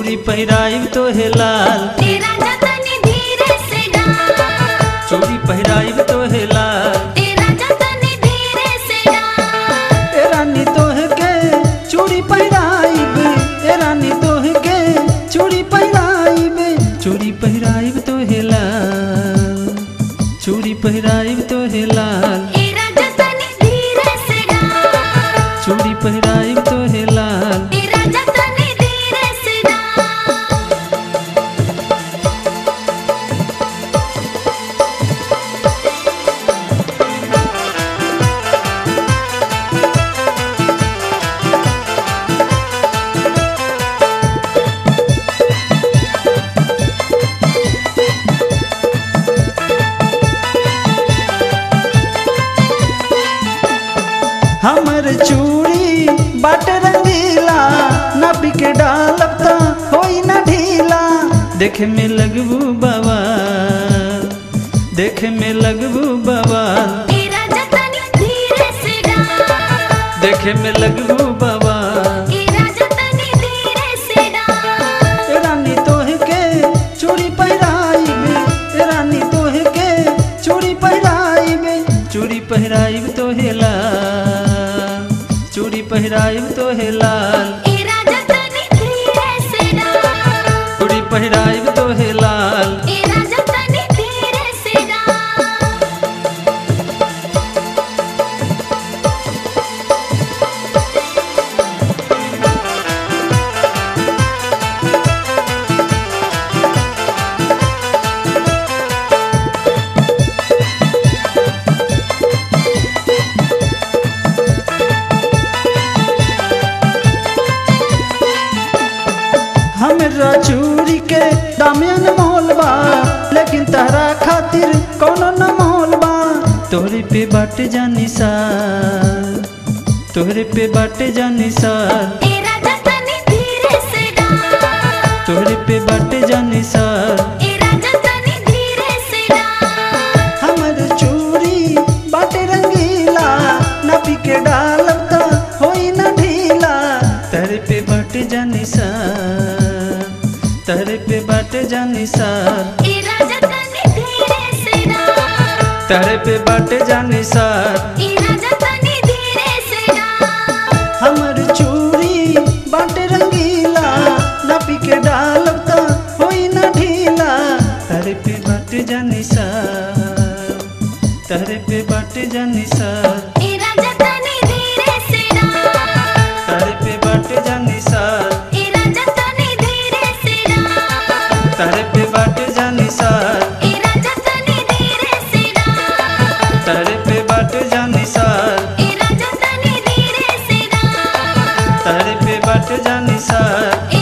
चूड़ी पहिराइब तो हे लाल तेरा जतनी धीरे से डाल चूड़ी पहिराइब तो हे लाल तेरा जतनी धीरे से डाल ए रानी तोह के चूड़ी पहिराइब ए रानी तोह के चूड़ी पहिराइब चूड़ी पहिराइब तो हे लाल चूड़ी पहिराइब तो हे लाल तेरा जतनी धीरे से डाल चूड़ी पहिराइब तो हे लाल तेरा जतनी धीरे से डाल हमर चूड़ी बाट रंगीला नबी के डालब त होई न ढीला देखे में लगबू बाबा देखे में लगबू बाबा तेरा जतनी धीरे से डाल देखे में लगबू बाबा तेरा जतनी धीरे से डाल ए रानी तोह के चूड़ी पहिराइब ए रानी तोह के चूड़ी पहिराइब चूड़ी पहिराइब तो हे लाल चूड़ी पहिराइब तो हे लाल तेरा जतनी धीरे से डाल चूड़ी पहिराइब तो हे लाल तेरा जतनी धीरे से डाल हमरा चूड़ी के दामियन मोल बा लेकिन तहरा खातिर कोनो न मोल बा तोहरे पे बाटे जानी सा तोहरे पे बाटे जानी सा तेरा जतनी धीरे से डाल तोहरे पे बाटे जानी सा तेरा जतनी धीरे से डाल हमर चूड़ी बाटे रंगीला नबी के डालब त होई न ढीला तहरे पे बाटे जानी सा तहरे पे बाटे जानी सा तेरा जतनी धीरे से डाल तहरे पे बाटे जानी सा तेरा जतनी धीरे से डाल हमर चूड़ी बाटे रंगीला नबी के डालब त होई न ढीला तहरे पे बाटे जानी सा तहरे पे बाटे जानी सा तेरा जतनी धीरे से डाल तहरे पे बाटे जानी सा तेरा जतनी धीरे से डाल तहरे पे बाटे जानी सा तेरा जतनी धीरे से डाल तहरे पे बाटे जानी सा तेरा जतनी धीरे से डाल तहरे पे बाटे जानी सा तेरा